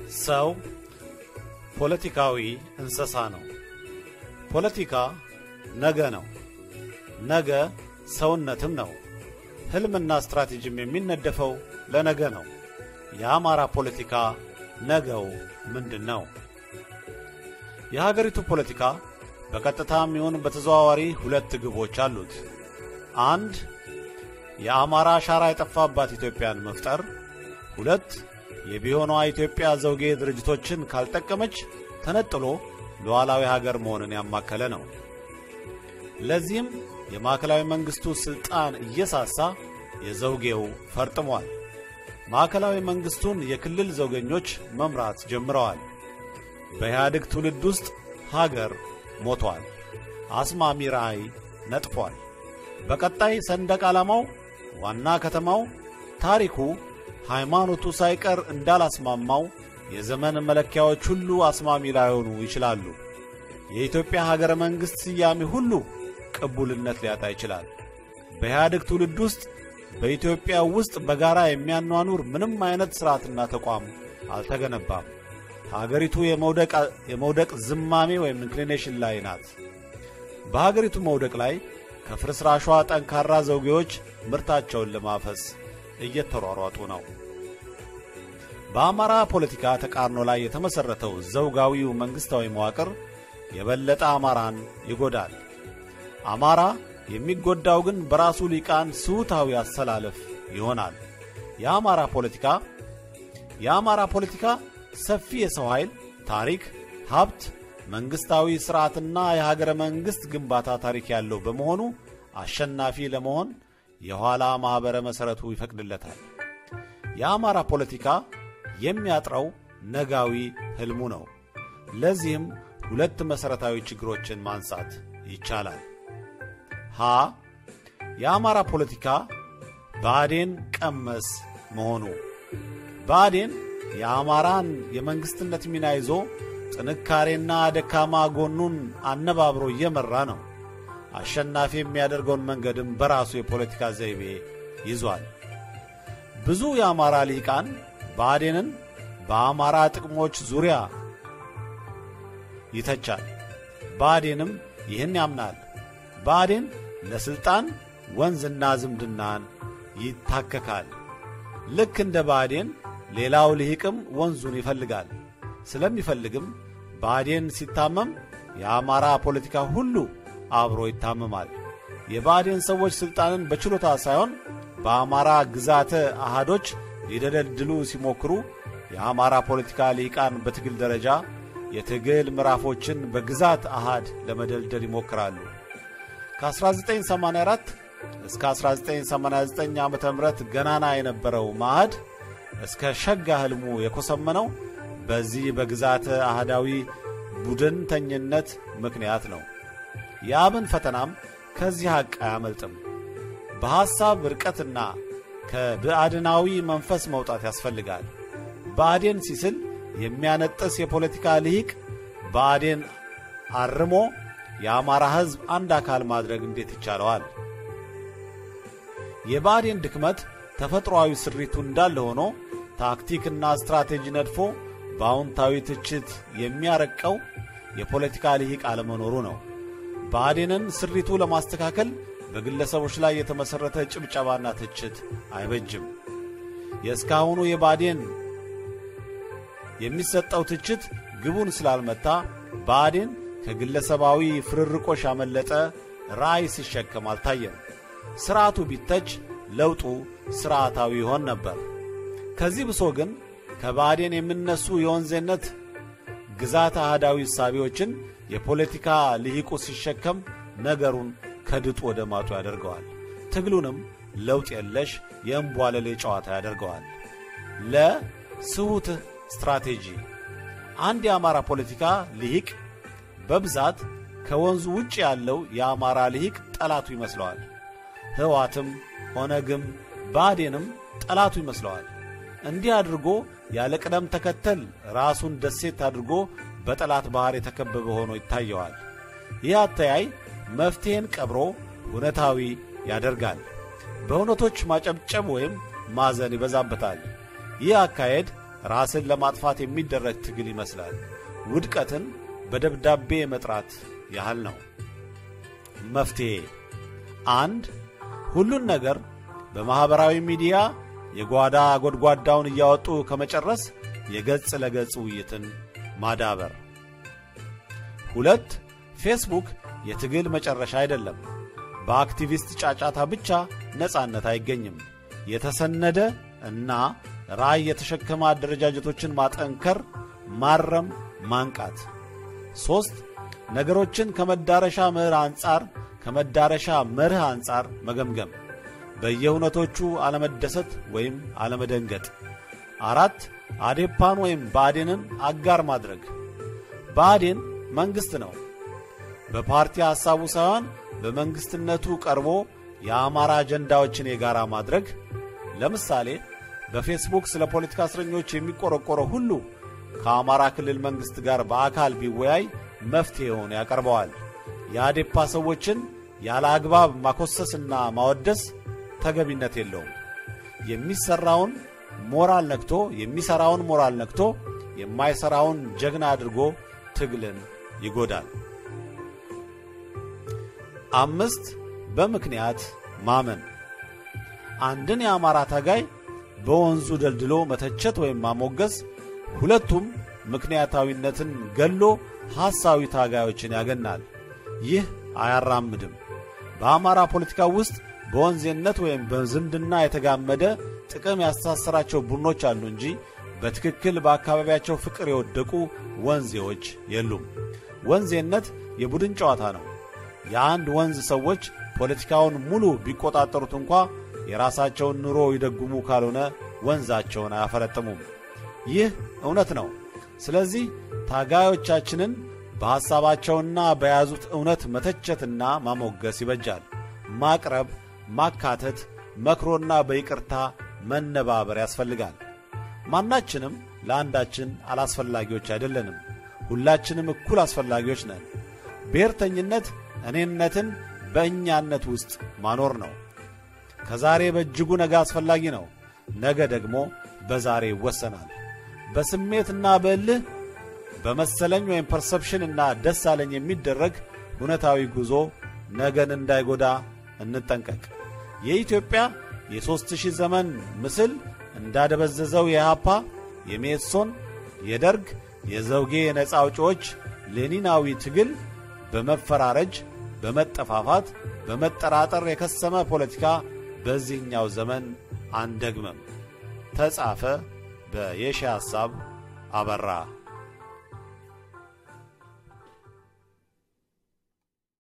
ሰው ፖለቲካዊ እንስሳ ነው። ፖለቲካ ነገ ነው። ነገ ሰውነትም ነው። ሕልምና ስትራቴጂም የሚነደፈው ለነገ ነው። የአማራ ፖለቲካ ነገው ምንድን ነው? የሀገሪቱ ፖለቲካ በቀጥታም ይሁን በተዘዋዋሪ ሁለት ግቦች አሉት። አንድ የአማራ አሻራ የጠፋባት ኢትዮጵያን መፍጠር፣ ሁለት የቢሆኗ ኢትዮጵያ ዘውጌ ድርጅቶችን ካልጠቀመች ተነጥሎ ሉዓላዊ ሀገር መሆንን ያማከለ ነው። ለዚህም የማዕከላዊ መንግሥቱ ሥልጣን እየሳሳ የዘውጌው ፈርጥሟል። ማዕከላዊ መንግሥቱን የክልል ዘውገኞች መምራት ጀምረዋል። በኢህአዴግ ትውልድ ውስጥ ሀገር ሞቷል። አስማሚ ራዕይ ነጥፏል። በቀጣይ ሰንደቅ ዓላማው፣ ዋና ከተማው፣ ታሪኩ፣ ሃይማኖቱ ሳይቀር እንዳላስማማው የዘመን መለኪያዎች ሁሉ አስማሚ ላይሆኑ ይችላሉ። የኢትዮጵያ ሀገረ መንግሥት ስያሜ ሁሉ ቅቡልነት ሊያጣ ይችላል። በኢህአዴግ ትውልድ ውስጥ በኢትዮጵያ ውስጥ በጋራ የሚያኗኑር ምንም አይነት ሥርዓትና ተቋም አልተገነባም። ሀገሪቱ የመውደቅ ዝማሜ ወይም ኢንክሊኔሽን ላይ ናት። በሀገሪቱ መውደቅ ላይ ከፍርስራሿ ጠንካራ ዘውጌዎች ምርታቸውን ለማፈስ እየተሯሯጡ ነው። በአማራ ፖለቲካ ተቃርኖ ላይ የተመሠረተው ዘውጋዊው መንግሥታዊ መዋቅር የበለጠ አማራን ይጎዳል። አማራ የሚጎዳው ግን በራሱ ሊቃን ስውታዊ አሰላለፍ ይሆናል። የአማራ ፖለቲካ የአማራ ፖለቲካ ሰፊ የሰው ኃይል፣ ታሪክ፣ ሀብት፣ መንግሥታዊ ሥርዓትና የሀገረ መንግሥት ግንባታ ታሪክ ያለው በመሆኑ አሸናፊ ለመሆን የኋላ ማኅበረ መሠረቱ ይፈቅድለታል። የአማራ ፖለቲካ የሚያጥረው ነጋዊ ሕልሙ ነው። ለዚህም ሁለት መሠረታዊ ችግሮችን ማንሳት ይቻላል። ሀ የአማራ ፖለቲካ ብአዴን ቀመስ መሆኑ። ብአዴን የአማራን የመንግሥትነት ሚና ይዞ ጥንካሬና ደካማ ጎኑን አነባብሮ እየመራ ነው። አሸናፊ የሚያደርገውን መንገድም በራሱ የፖለቲካ ዘይቤ ይዟል። ብዙ የአማራ ልሂቃን ብአዴንን በአማራ ጥቅሞች ዙሪያ ይተቻል። ብአዴንም ይህን ያምናል። ብአዴን ለሥልጣን ወንዝና ዝምድናን ይታከካል። ልክ እንደ ብአዴን ሌላው ልሂቅም ወንዙን ይፈልጋል። ስለሚፈልግም ብአዴን ሲታመም የአማራ ፖለቲካ ሁሉ አብሮ ይታመማል። የብአዴን ሰዎች ሥልጣንን በችሎታ ሳይሆን በአማራ ግዛተ አሃዶች ሊደለድሉ ሲሞክሩ የአማራ ፖለቲካ ልሂቃን በትግል ደረጃ የትግል ምዕራፎችን በግዛት አሃድ ለመደልደል ይሞክራሉ። ከ1984 እስከ 1989 ዓ ም ገናና የነበረው ማዕድ እስከ ሸጋ ሕልሙ የኮሰመነው በዚህ በግዛት አህዳዊ ቡድንተኝነት ምክንያት ነው። የአብን ፈተናም ከዚህ ሐቅ አያመልጥም። በሐሳብ ርቀትና ከብአድናዊ መንፈስ መውጣት ያስፈልጋል። ብአዴን ሲስል የሚያነጥስ የፖለቲካ ልሂቅ ብአዴን አርሞ የአማራ ሕዝብ አንድ አካል ማድረግ እንዴት ይቻለዋል? የብአዴን ድክመት ተፈጥሮአዊ ስሪቱ እንዳለ ሆኖ ታክቲክና ስትራቴጂ ነድፎ በአዎንታዊ ትችት የሚያረቀው የፖለቲካ ልሂቅ አለመኖሩ ነው። ብአዴንን ስሪቱ ለማስተካከል በግለሰቦች ላይ የተመሠረተ ጭብጨባና ትችት አይበጅም። የእስካሁኑ የብአዴን የሚሰጠው ትችት ግቡን ስላልመታ ብአዴን ከግለሰባዊ ፍርርቆሽ ያመለጠ ራዕይ ሲሸከም አልታየም። ሥርዓቱ ቢተች ለውጡ ሥርዓታዊ ይሆን ነበር። ከዚህ ብሶ ግን ከባዕዴን የሚነሱ የወንዜነት ግዛት አህዳዊ እሳቤዎችን የፖለቲካ ልሂቁ ሲሸከም ነገሩን ከድጡ ወደ ማጡ ያደርገዋል። ትግሉንም ለውጥ የለሽ የእምቧለሌ ጨዋታ ያደርገዋል። ለስሁት ስትራቴጂ አንድ የአማራ ፖለቲካ ልሂቅ በብዛት ከወንዙ ውጭ ያለው የአማራ ልሂቅ ጠላቱ ይመስለዋል። ሕዋትም ኦነግም ብአዴንም ጠላቱ ይመስለዋል። እንዲህ አድርጎ ያለ ቅደም ተከተል ራሱን ደሴት አድርጎ በጠላት ባሕር የተከበበ ሆኖ ይታየዋል። ይህ አተያይ መፍትሔን ቀብሮ እውነታዊ ያደርጋል። በእውነቶች ማጨብጨብ ወይም ማዘን ይበዛበታል። ይህ አካሄድ ራስን ለማጥፋት የሚደረግ ትግል ይመስላል። ውድቀትን በደብዳቤ መጥራት ያህል ነው። መፍትሔ አንድ ሁሉን ነገር በማኅበራዊ ሚዲያ የጓዳ ጎድጓዳውን እያወጡ ከመጨረስ የገጽ ለገጽ ውይይትን ማዳበር። ሁለት ፌስቡክ የትግል መጨረሻ አይደለም። በአክቲቪስት ጫጫታ ብቻ ነጻነት አይገኝም። የተሰነደ እና ራዕይ የተሸከመ አደረጃጀቶችን ማጠንከር፣ ማረም፣ ማንቃት። ሦስት ነገሮችን ከመዳረሻ መርህ አንጻር ከመዳረሻ መርህ አንጻር መገምገም፣ በየእውነቶቹ አለመደሰት ወይም አለመደንገጥ። አራት አዴፓን ወይም ብአዴንን አጋር ማድረግ። ብአዴን መንግሥት ነው። በፓርቲ ሐሳቡ ሳይሆን በመንግሥትነቱ ቀርቦ የአማራ አጀንዳዎችን የጋራ ማድረግ። ለምሳሌ በፌስቡክ ስለ ፖለቲካ እስረኞች የሚቆረቆረው ሁሉ ከአማራ ክልል መንግሥት ጋር በአካል ቢወያይ መፍትሔውን ያቀርበዋል። የአዴፓ ሰዎችን ያለ አግባብ ማኮሰስና ማወደስ ተገቢነት የለውም። የሚሠራውን ሞራል ነክቶ የሚሠራውን ሞራል ነክቶ የማይሠራውን ጀግና አድርጎ ትግልን ይጎዳል። አምስት በምክንያት ማመን አንድን የአማራ ታጋይ በወንዙ ደልድሎ መተቸት ወይም ማሞገስ ሁለቱም ምክንያታዊነትን ገሎ ሐሳዊ ታጋዮችን ያገናል። ይህ አያራምድም። በአማራ ፖለቲካ ውስጥ በወንዜነት ወይም በዝምድና የተጋመደ ጥቅም ያስተሳሰራቸው ቡድኖች አሉ እንጂ በትክክል በአካባቢያቸው ፍቅር የወደቁ ወንዜዎች የሉም። ወንዜነት የቡድን ጨዋታ ነው። የአንድ ወንዝ ሰዎች ፖለቲካውን ሙሉ ቢቆጣጠሩት እንኳ የራሳቸውን ኑሮ ይደጉሙ ካልሆነ ወንዛቸውን አያፈረጥሙም። ይህ እውነት ነው። ስለዚህ ታጋዮቻችንን በሐሳባቸውና በያዙት እውነት መተቸትና ማሞገስ ይበጃል። ማቅረብ፣ ማካተት፣ መክሮና በይቅርታ መነባበር ያስፈልጋል። ማናችንም ለአንዳችን አላስፈላጊዎች አይደለንም። ሁላችንም እኩል አስፈላጊዎች ነን። ብሔርተኝነት እኔነትን በእኛነት ውስጥ ማኖር ነው። ከዛሬ በእጅጉ ነገ አስፈላጊ ነው። ነገ ደግሞ በዛሬ ይወሰናል። በስሜትና በእልህ በመሰለኝ ወይም ፐርሰፕሽን እና ደስ አለኝ የሚደረግ እውነታዊ ጉዞ ነገን እንዳይጎዳ እንጠንቀቅ። የኢትዮጵያ የሦስት ሺህ ዘመን ምስል እንዳደበዘዘው የኢሃፓ፣ የሜሶን፣ የደርግ፣ የዘውጌ የነፃ አውጪዎች ሌኒናዊ ትግል በመፈራረጅ በመጠፋፋት በመጠራጠር የከሰመ ፖለቲካ በዚህኛው ዘመን አንደግመም። ተጻፈ በየሺ ሐሳብ አበራ